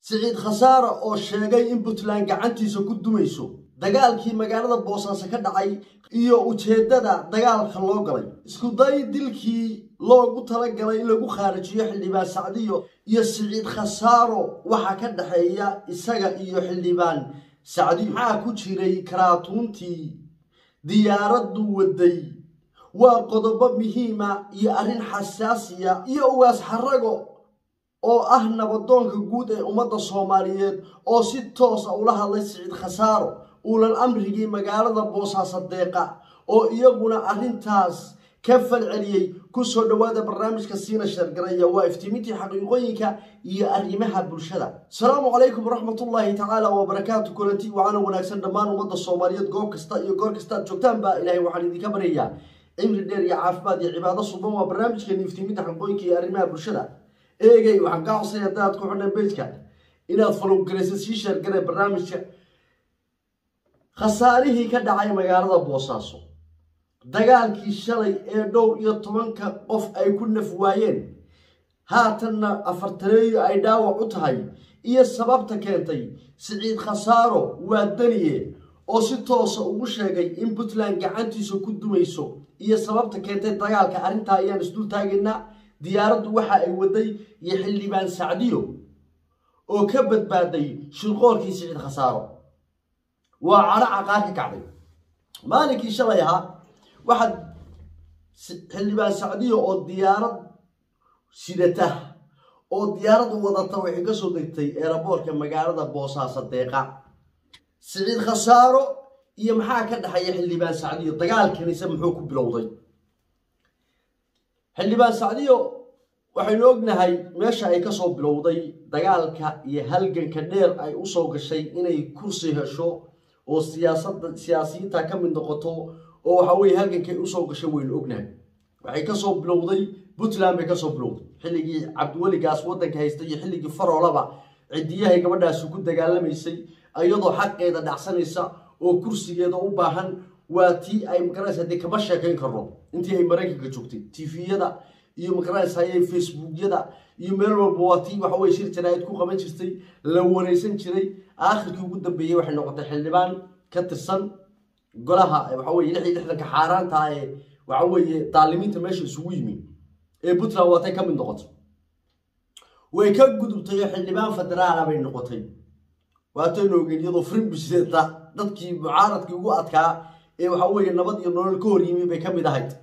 siciid khasaare oo sheegay in puntland gacantiisa ku dumayso dagaalkii magaalada boosaaso ka dhacay iyo ujeeddada dagaalka loo galay iskuday dilkii loogu talagalay in lagu khaarijiyo xildhibaan sacdiyo iyo siciid khasaaro waxaa ka dhexeeya isaga iyo xildhibaan sacdiyo maxaa ku jiray karaatuuntii diyaaraddu waday waa qodobo muhiima iyo arrin xasaasiya iyo ugaas xarago oo ah nabadoonka guud ee ummadda soomaaliyeed oo si toosa ula hadlay siciid khasaaro uulan amrigii magaalada boosaaso deeqa oo iyaguna arrintaas ka falceliyey kusoo dhowaada barnaamijka siina sheergaraya waa iftiimintii xaqiiqooyinka iyo arrimaha bulshada asalaamu calaykum waraxmatullaahi tacaala wabarakaatu kulanti wacana wanaagsan dhammaan ummadda soomaaliyeed goob kasta iyo goor kasta aad joogtaanba ilaahay waxaan idinka baryayaa cimri dheer iyo caafimaad iyo cibaado suban waa barnaamijkeeni iftiiminta xaqiiqooyinka iyo arrimaha bulshada eegay waxaan kaa codsaya haddaad ku xidhan bejka inaad falowgaraysa sii sheergaree barnaamijka khasaarihii ka dhacay magaalada boosaaso dagaalkii shalay ee dhowr iyo tobanka qof ay ku naf waayeen haatanna afartaneeyo ay dhaawac u tahay iyo sababta keentay siciid khasaaro waa daniye oo si toosa ugu sheegay in puntland gacantiisa ku dumayso iyo sababta keentay dagaalka arrintaa ayaan isdul taagaynaa diyaaraddu waxa ay waday iyo xildhibaan sacdiyo oo ka badbaaday shirqoolkii siciid khasaaro waa cadho caqaar ka kacday maalinkii shalay ahaa waxaad xildhibaan sacdiyo oo diyaarad sidata oo diyaarad wadata waxay ka soo degtay eeraboorka magaalada boosaaso deeqa siciid khasaaro iyo maxaa ka dhexeeya xildhibaan sacdiyo dagaalkanise muxuu ku bilowday xildhibaan sacdiyo waxaynu ognahay meesha ay kasoo bilowday dagaalka iyo halganka dheer ay usoo gashay inay kursi hesho oo siyaasada siyaasiyiinta ka mid noqoto oo waxa weye halgankay usoo gashay waynu ognahay waxay kasoo bilowday puntland bay kasoo bilowday xilligii cabdiweligaas waddanka haystay iyo xilligii faroolaba cidiyahay gabadhaasi ku dagaalamaysay iyadoo xaqeeda dhacsanaysa oo kursigeeda u baahan waa tii ay magaraysa dee kama sheekayn karno intii ay maraykanka joogtay tviyada iyo magaraysa facebookyada iyo meel walba waa tii waxa weye shir jaraa'id ku qaban jirtay la wareysan jiray aakhirkii ugu dambeeyey waxay noqotay xildhibaan ka tirsan golaha waxa weye lix iyo lixdanka xaaraanta ee waxa weeye daalimiinta meesha isugu yimi ee puntland waatay ka mid noqotay way ka gudubtay oo xildhibaan federaala bay noqotay waataynu ogeyn iyadoo frimbiseta dadkii mucaaradkii ugu adkaa ee waxa weeye nabad iyo nolol ka hor yimi bay ka mid ahayd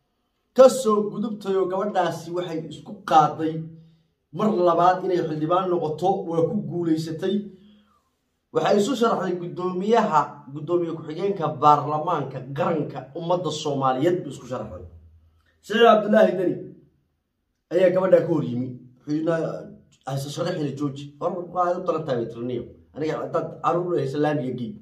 kasoo gudubtay oo gabadhaasi waxay isku qaaday mar labaad inay xildhibaan noqoto waa ku guulaysatay waxay isu sharaxday guddoomiyaha guddoomiye ku-xigeenka baarlamaanka qaranka ummadda soomaaliyeed bay isku sharaxday siciid cabdulaahi deni ayaa gabadhaa ka hor yimi hayse sharaxina jooji hor u talantahay tirniyo aniga hadaad caruur haysa laamiga gey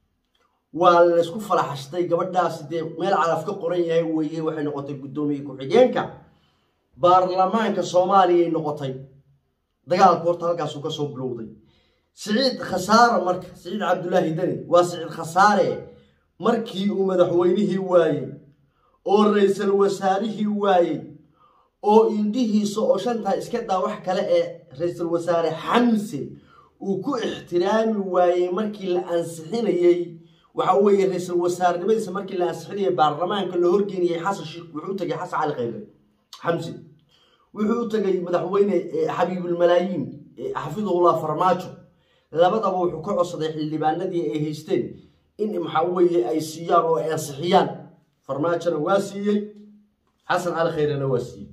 waa laysku falaxashtay gabadhaasi dee meel calaf ka qoran yahay weye waxay noqotay guddoomiye ku-xigeenka baarlamaanka soomaaliyay noqotay dagaalku horta halkaasuu kasoo bilowday siciid khasaare marka siciid cabdulaahi deni waa siciid khasaare markii uu madaxweynihii waayey oo ra-iisul wasaarihii waayey oo indhihiisa oo shantaa iska daa wax kale ee ra-iisul wasaare xamse uu ku ixtiraami waayey markii la ansixinayey waxa weeye ra-iisul wasaarnimadiisa markii la ansixinayay baarlamaanka la horgeeniyey xasan sheekh wuxuu u tagay xasan cali khayre xamse wuxuu u tagay madaxweyne xabiibulmalaayiin xafidullah farmaajo labadaba wuxuu ka codsaday xildhibaanadii ay haysteen in maxaa weeye ay siiyaan oo ay ansixiyaan farmaajona waa siiyey xasan cali khayrena waa siiyey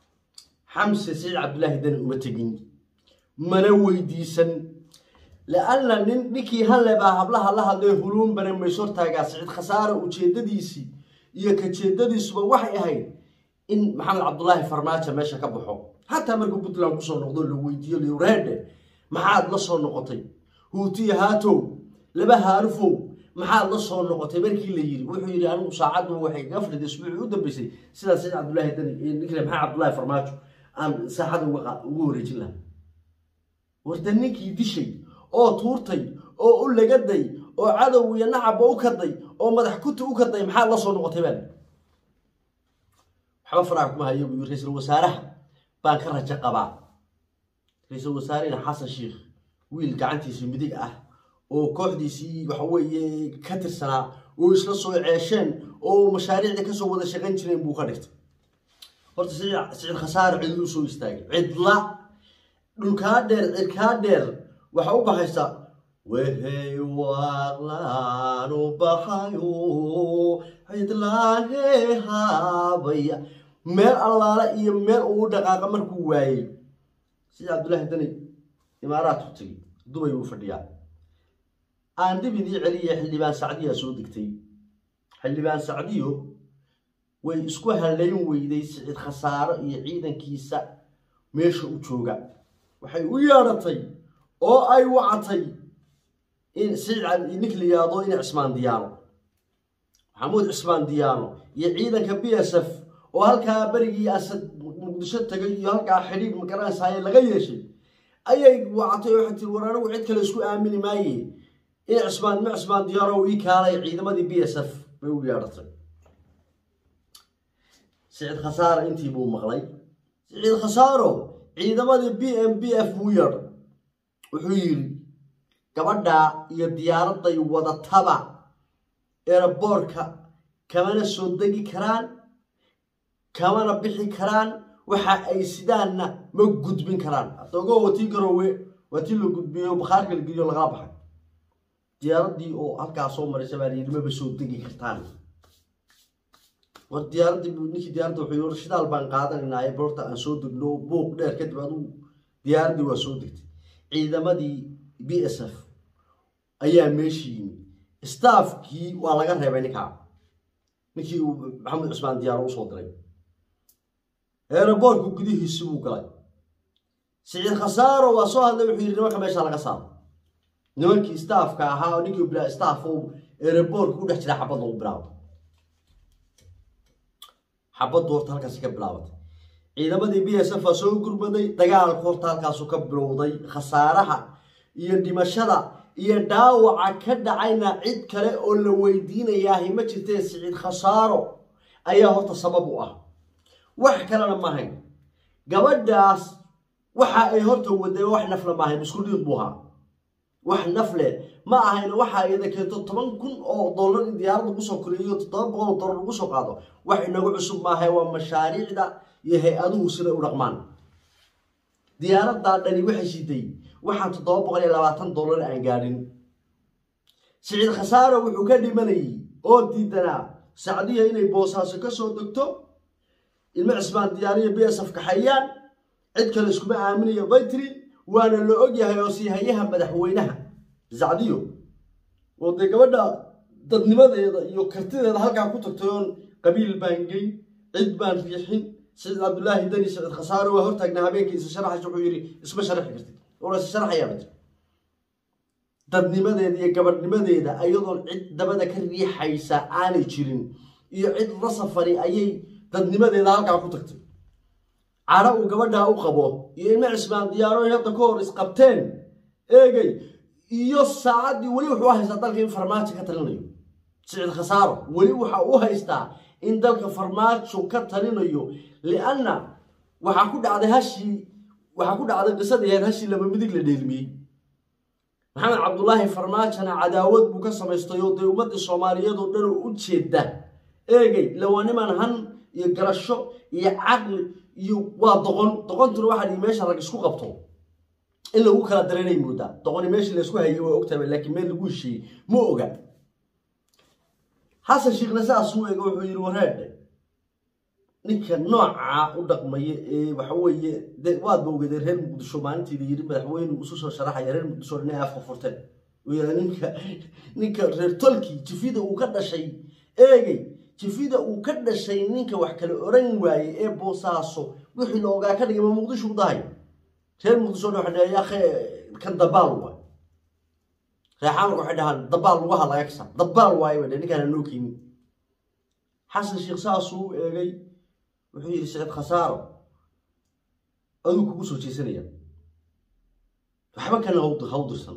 xamse saciid cabdulaahi dani uma tegin mana weydiisan la-anna nin ninkii hanle baa hablaha la hadlay huluun bane mayshortaagaa siciid khasaare ujeedadiisii iyo kajeedadiisuba waxay ahayd in maxamed cabdulaahi farmaajo meesha ka baxo xataa markuu puntland kusoo noqdo la weydiiyo liwreedhe maxaad la soo noqotay huutiya haatow laba haarufow maxaad la soo noqotay markii la yiri wuxuu yidhi anigu saacaddu waxay kaga fadhiday isbuucii u dambeysay sidaa saciid cabdulaahi dani ninkale maxamed cabdulaahi farmaajo aan saaxada ugu wareejin laha warda ninkii dishay oo tuurtay oo u lagaday oo cadow iyo nacabba u kaday oo madax kuti u kaday maxaad la soo noqotay baan waxba faraha kuma hayo buu ra-iisul wasaaraha baan ka rajo qabaa ra-iisul wasaarehina xasan sheikh wiil gacantiisa midig ah oo kooxdiisii waxa weeye ka tirsanaa oo isla soo ceesheen oo mashaariicda kasoo wada shaqayn jireen buu ka dhigtay horta sicid khasaare cidlu soo istaagay cidla dhulkaa dheer cirkaa dheer waxa u baxaysa wehey waaqlaanu baxayo cidlaahe haabaya meel allaale iyo meel uu dhaqaaqa markuu waayey sida cabdullaahi dani imaaraadku tegey dubay uu fadhiyaa aan dib idii celiya xildhibaan sacdiyaa soo degtay xildhibaan sacdiyo way isku halayn weyday sicid khasaaro iyo ciidankiisa meesha u jooga waxay u yeedhatay oo ay wacatay in sicid ninka la yidhaahdo in cismaan diyaano maxamuud cismaan diyaano iyo ciidanka b s f oo halkaa berigii asad muqdisho tagay iyo halkaa xidhiidh magaranaysaye laga yeeshay ayay wacatay oo waxay tiri war anigu cid kale isku aamini maaye in cismaan ma cismaan diyaano ii kaalay ciidamadii b s f bay u yeedhatay sicid khasaaro intii buu maqlay sicid khasaaro ciidamadii b m b f buu yeedhay wuxuu yidhi gabadhaa iyo diyaaradday wadataba eeraboorka kamana soo degi karaan kamana bixi karaan waxa ay sidaanna ma gudbin karaan adogo watii garoowe waa tii la gudbiyo bakhaarka la geliyo lagala baxay diyaaraddii oo halkaa soo maraysa baa layidhi maba soo degi kartaan war diyaaraddii ninkii diyaaradda wuxuu yidhi shidaal baan qaadanaynaa ee boorta aan soo degno buuq dheer kadib adigu diyaaraddii waa soo degtay ciidamadii b s f ayaa meeshii yimi staafkii waa laga reebay ninkaa ninkii uu maxamed cusmaan diyaaro usoo diray eeraboorku gudihiisi buu galay siciid khasaaro waa soo hadlay wuxuu yidhi nimanka meesha laga saaro nimankii staafka ahaa oo ninkii bilaa staaf oo eeraboorka ku dhex jira xabad lagu bilaabo xabaddu horta halkaasi ka bilaabatay ciidamadii b s f aa soo gurmaday dagaalku horta halkaasu ka bilowday khasaaraha iyo dhimashada iyo dhaawaca ka dhacayna cid kale oo la weydiinayaahi ma jirtee siciid khasaaro ayaa horta sabab u ah wax kalena ma ahayn gabadhaas waxa ay horta wadeen wax nafle ma ahayn isku dhiiq buu ahaa wax nafle ma ahayn waxa iyada keento toban kun oo dollar in diyaaradda lagu soo koriyo toddoba boqol oo dollar lagu soo qaado wax inagu cusub maahay waa mashaariicda iyo hay-aduhu siday u dhaqmaan diyaaraddaa dhani waxay shiday waxaan toddoba boqol iyo labaatan dollar aan gaadhin siciid khasaaro wuxuu ka dhimanayay oo diidanaa sacdiya inay boosaaso ka soo degto ilmo cismaan diyaariya b s f kaxayaan cid kale iskuma aaminayo baytri waana la ogyahay oo siihayaha madaxweynaha sacdiyo oo dee gabadha dadnimadeeda iyo kartideeda halkaa ku tagtay oon qabiil baan geyn cid baan riixin siciid cabdulaahi dani siciid khasaaro waa hortaagnaa habeenkii isa sharaxaysa wuxuu yidhi isma sharaxi kartid oo isa sharaxayaa bati dadnimadeeda iyo gabadhnimadeeda ayadoon cid dabada ka riixaysa aanay jirin iyo cid la safari ayay dadnimadeeda halkaa ku tagtay cadho uu gabadhaa u qabo iyo ilmo cismaan diyaarooyin hadda ka hor isqabteen eegay iyo saacaddii weli wuxuu u haystaa dalka in farmaajo ka talinayo siciid khasaaro weli waxa u haystaa in dalka farmaajo ka talinayo lianna waxaa ku dhacday hashii waxaa ku dhacday qisadii ahayd hashii laba midig la dheelmiyey maxamed cabdulaahi farmaajona cadaawad buu ka samaystay oo dee ummaddii soomaaliyeed oo dhan oo u jeeda eegay lawaniman han iyo garasho iyo caqli iyo waa doqon doqontuna waxaa dhihi meesha rag isku qabto in lagu kala dareynay moodaa doqoni meeshii laysku hayay waa ogtahay laakiin meel lagu heshiiyey ma oga xasan shiikhna saasuu eega wuxuu yidhi wareedhe ninka noocaa u dhaqmaya ee waxa weeye de waadba ogeedee reer muqdisho maalintii la yidhi madaxweyne isu soo sharaxaya reer muqdisho inay afka furteen uu yidhi ninka ninka reer tolkii jifida uu ka dhashay eegay jifida uu ka dhashay ninka wax kale oran waaye ee boosaaso wixii la ogaa ka dhigay ma muqdisho u dahay reer muqdisho waxa dhahay akhe kan dabaal waay reer xamarka waxay dhahaan dabaal lugaha laga kasa dabaal waaye bay ninkaan noo keenin xasan sheekh saasuu u eegay wuxuu yidhi siciid khasaaro aduu kugu soo jeesanaya waxba kana haw dirsan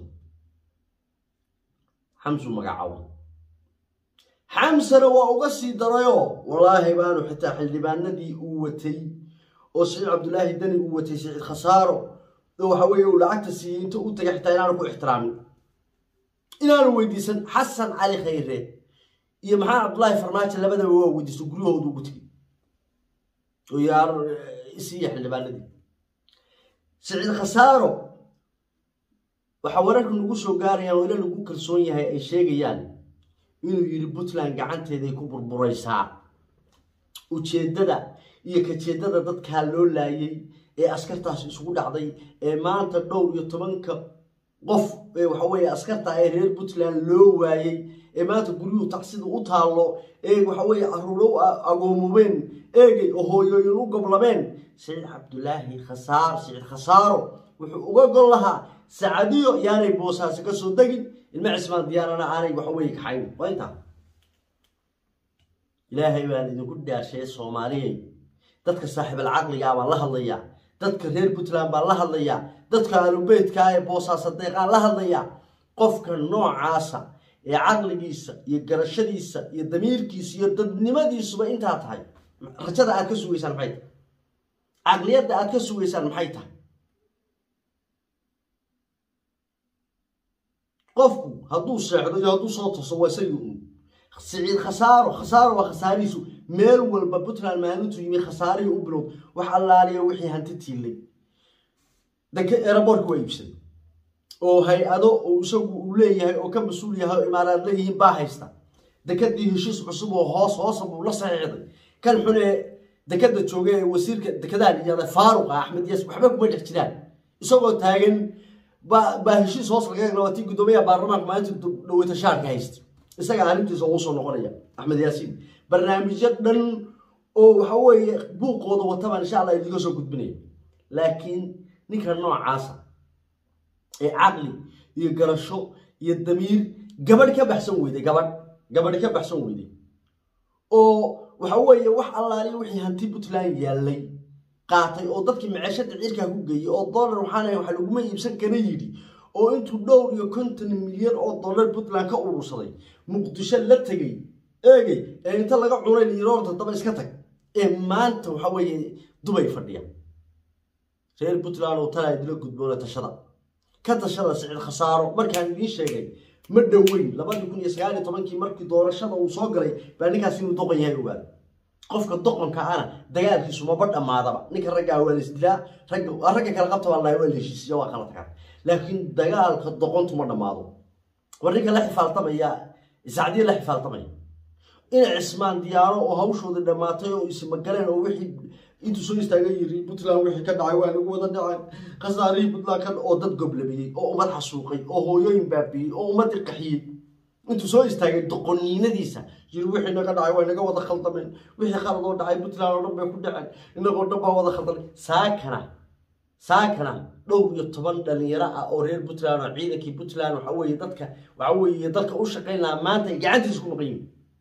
xamsuu magacaabo xamsana waa uga sii darayoo wallaahi baanu xitaa xildhibaanadii uu watay oo siciid cabdulaahi dani uu watay siciid khasaaro oo waxa weeye uu lacagta siiyey inta u tagay xitaa inaanu ku ixtiraamin inaanu weydiisan xasan cali khayre iyo maxaa cabdullaahi farmaajo labadaba waa weydiisto guryahooda ugu tegey oo yaar isiiya xildhibaanadii siciid khasaaro waxaa wararka nagu soo gaarayaan oo ila lagu kalsoon yahay ay sheegayaan inuu yidhi puntland gacanteeday ku burburaysaa ujeeddada iyo kajeeddada dadkaa loo laayay ee askartaas isugu dhacday ee maanta dhowr iyo tobanka qof ee waxa weeye askarta ee reer puntland loo waayey ee maanta guryuhu tacsida u taallo ee waxa weeye caruuro u agoomumeen eegay oo hooyooyin u goblameen siciid cabdulaahi khasaar siciid khasaaro wuxuu uga gol lahaa sacadiyo yaanay boosaasi ka soo degin ilma cismaan diyaarana aanay waxa weeye kaxayn waa intaa ilaahay baan idinku dhaashee soomaaliyey dadka saaxiibal caqligaa baan la hadlayaa dadka reer puntland baan la hadlayaa dadka alubeydkaa ee boosaasa deeqaan la hadlayaa qofka noocaasa ee caqligiisa iyo garashadiisa iyo damiirkiisa iyo dadnimadiisuba intaa tahay rajada aad ka sugaysaan maxay tahay caqliyadda aad ka sugaysaan maxay tahay qofku hadduu seexdo iyo hadduu soo toso waa isagii un siciid khasaaro khasaaro waa khasaarihiisu meel walba puntland maalintuu yimi khasaarihii u bilowd wax allaaliya wixii hanti tiilay danka eraboorka waa iibsaday oo hay-ado oo isagu uu leeyahay oo ka mas-uul yahay oo imaaraad leeyihiin baa haysta dekadii heshiis cusub oo hoos hoosa buu la saxiixday kan xun ee dekada jooga ee wasiirka dekadaan iyada faaruqa axmed yaas waxba kuma dhex jiraan isagoo taagan baa heshiis hoos laga eegna waa tii guddoomiyaha baarlamaanka maalinta dhaweyta shaarka haysta isaga arrintiisa ugu soo noqonaya axmed yaasiin barnaamijyo dhan oo waxa weeye buuqooda watabaan insha allah idinka soo gudbinaya laakiin ninka noocaasa ee caqli iyo garasho iyo damiir gabadh ka baxsan weyday gabadh gabadh ka baxsan weyday oo waxa weeye wax allaaliya wixii hanti puntland yaallay qaatay oo dadkii maceeshada ciirkaa ku geeyey oo dollar waxaana waxa laguma iibsan kara yidhi oo intuu dhowr iyo konton milyan oo dollar puntland ka urursaday muqdisho la tegey eegay ee inta laga cunay liiroorta daba iska tag ee maanta waxa weeye dubay fadhiya reer puntland oo talaa idila gudboona tashada ka tashada sicid khasaaro markaan idiin sheegay ma dhoweyn labadii kun iyo sagaal iyo tobankii markii doorashada uu soo galay baa ninkaas inuu doqon yahay ogaada qofka doqonka ana dagaalkiisu maba dhammaadaba ninka raggaa waa la isdilaa ragga kale qabta baa lahay waa la heshiisiya waa kala tagaan laakiin dagaalka doqontu ma dhammaado war ninka la xifaaltamaya isacdiya la xifaaltamaya ina cismaan diyaaro oo hawshooda dhammaatay oo ismagaleen oo wixii intuu soo istaaga yiri puntland wixii ka dhacay waa nagu wada dhaceen khasaarihii puntland ka oo dad goblamiyey oo ummad xasuuqay oo hooyooyin baabiyey oo ummadii qaxiyey intuu soo istaagay doqoniinadiisa yiri wixii naga dhacay waa naga wada khaldameen wixii khalad oo dhacay puntland oo dhan bay ku dhaceen inagoo dhan baa wada khaldamay saakana saakana dhowr iyo toban dhalinyaro ah oo reer puntland oo ciidankii puntland waxa weeye dadka waxa weeye dalka u shaqayn lahaa maanta ay gacantiisa ku maqan yihin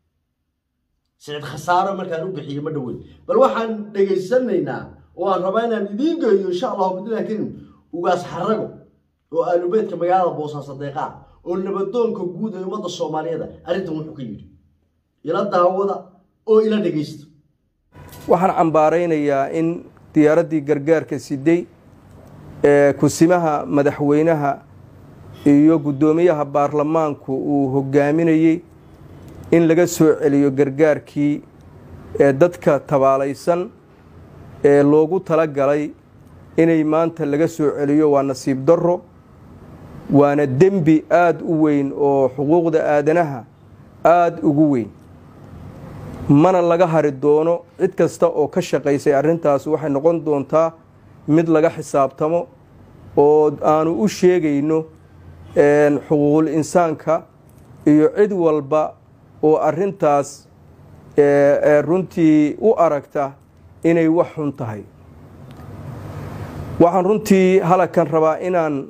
sicid khasaaro markaan u bixiyey ma dhoweyn bal waxaan dhegaysanaynaa oo aan rabaa inaan idiin geeyo insha allahu bidnillah karim ugaas xarago oo aalubeedka magaalada boosaaso deeqaa oo nabadoonka guud ee ummadda soomaaliyeeda arrintan wuxuu ka yidhi ila daawada oo ila dhegaysta waxaan cambaaraynayaa in diyaaraddii gargaarka siday ee kusimaha madaxweynaha iyo guddoomiyaha baarlamaanku uu hogaaminayey in laga soo celiyo gargaarkii ee dadka tabaalaysan ee loogu tala galay inay maanta laga soo celiyo waa nasiib darro waana dembi aada u weyn oo xuquuqda aadanaha aada ugu weyn mana laga hari doono cid kasta oo ka shaqaysay arrintaas waxay noqon doontaa mid laga xisaabtamo oo aanu u sheegayno xuquuqul insaanka iyo cid walba oo arrintaas runtii u aragta inay wax xun tahay waxaan runtii halakan rabaa inaan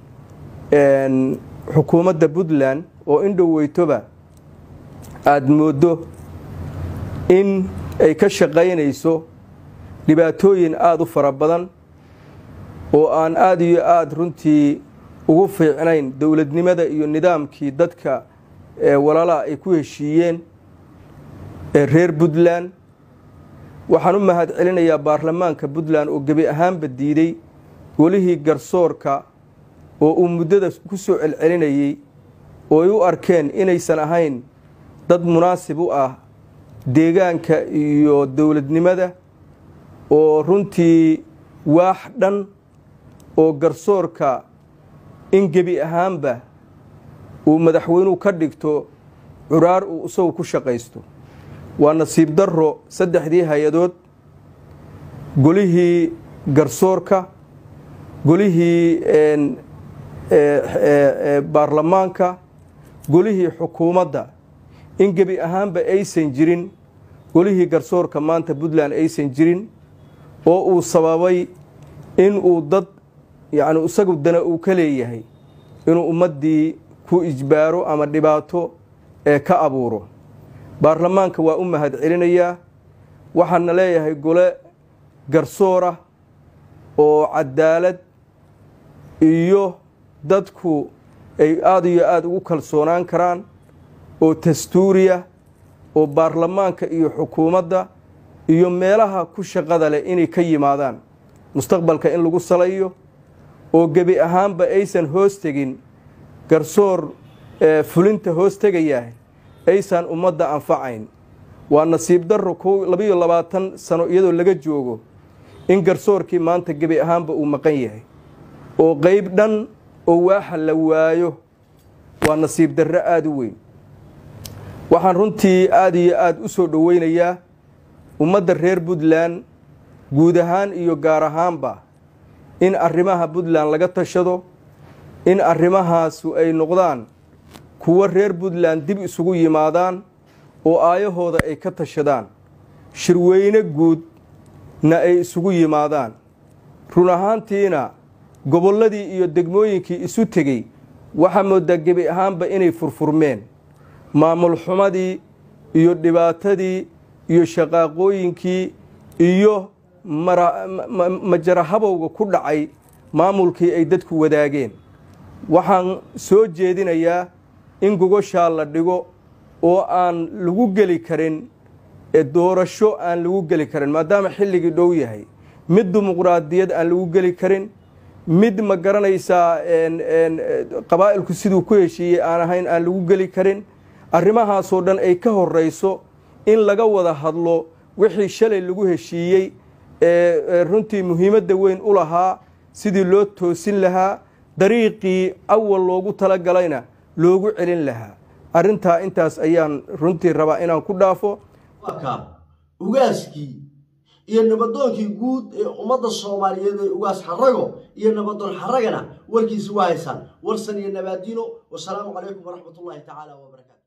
xukuumadda puntland oo indhoweytoba aada mooddo in ay ka shaqaynayso dhibaatooyin aada u fara badan oo aan aada iyo aada runtii ugu fiicnayn dowladnimada iyo nidaamkii dadka walaalaha ay ku heshiiyeen reer puntland waxaan u mahad celinayaa baarlamaanka puntland oo gebi ahaanba diiday golihii garsoorka oo uu muddada ku soo celcelinayey oo ay u arkeen inaysan ahayn dad munaasib u ah deegaanka iyo dowladnimada oo runtii waax dhan oo garsoorka in gebi ahaanba uu madaxweynuhu ka dhigto curaar uu isagu ku shaqaysto waa nasiib darro saddexdii hay-adood golihii garsoorka golihii baarlamaanka golihii xukuumadda in gebi ahaanba aysan jirin golihii garsoorka maanta puntland aysan jirin oo uu sababay in uu dad yacni isagu dana uu ka leeyahay inuu ummaddii ku ijbaaro ama dhibaato ee ka abuuro baarlamaanka waa u mahad celinayaa waxaana leeyahay gole garsoora oo cadaalad iyo dadku ay aada iyo aada ugu kalsoonaan karaan oo dastuuriya oo baarlamaanka iyo xukuumadda iyo meelaha ku shaqada leh inay ka yimaadaan mustaqbalka in lagu salayo oo gebi ahaanba aysan hoos tegin garsoor fulinta hoos tegayaah aysan ummadda anfacayn waa nasiib darro kow labayo labaatan sano iyadoo laga joogo in garsoorkii maanta gebi ahaanba uu maqan yahay oo qeyb dhan oo waaxa la waayo waa nasiib darro aada u weyn waxaan runtii aada iyo aada u soo dhoweynayaa ummadda reer puntland guud ahaan iyo gaar ahaanba in arrimaha puntland laga tashado in arrimahaasu ay noqdaan kuwo reer puntland dib isugu yimaadaan oo aayahooda ay ka tashadaan shirweyne guudna ay isugu yimaadaan run ahaantiina gobolladii iyo degmooyinkii isu tegey waxaa moodaa gebi ahaanba inay furfurmeen maamul xumadii iyo dhibaatadii iyo shaqaaqooyinkii iyo majarahabowga ku dhacay maamulkii ay dadku wadaageen waxaan soo jeedinayaa in gogoshaa la dhigo oo aan lagu geli karin doorasho aan lagu geli karin maadaama xilligii dhow yahay mid dimuqraadiyad aan lagu geli karin mid ma garanaysaa qabaa'ilku siduu ku heshiiyey aan ahayn aan lagu geli karin arrimahaasoo dhan ay ka horrayso in laga wada hadlo wixii shalay lagu heshiiyey ee runtii muhiimadda weyn u lahaa sidii loo toosin lahaa dariiqii awal loogu talagalayna loogu celin lahaa arrintaa intaas ayaan runtii rabaa inaan ku dhaafo ugaaskii iyo nabadoonkii guud ee ummadda soomaaliyeed ee ugaas xarago iyo nabadoon xaragana warkiisi waa haysaan warsan iyo nabaadiino wasalaamu calaykum waraxmat ullaahi tacaala wabarakaatu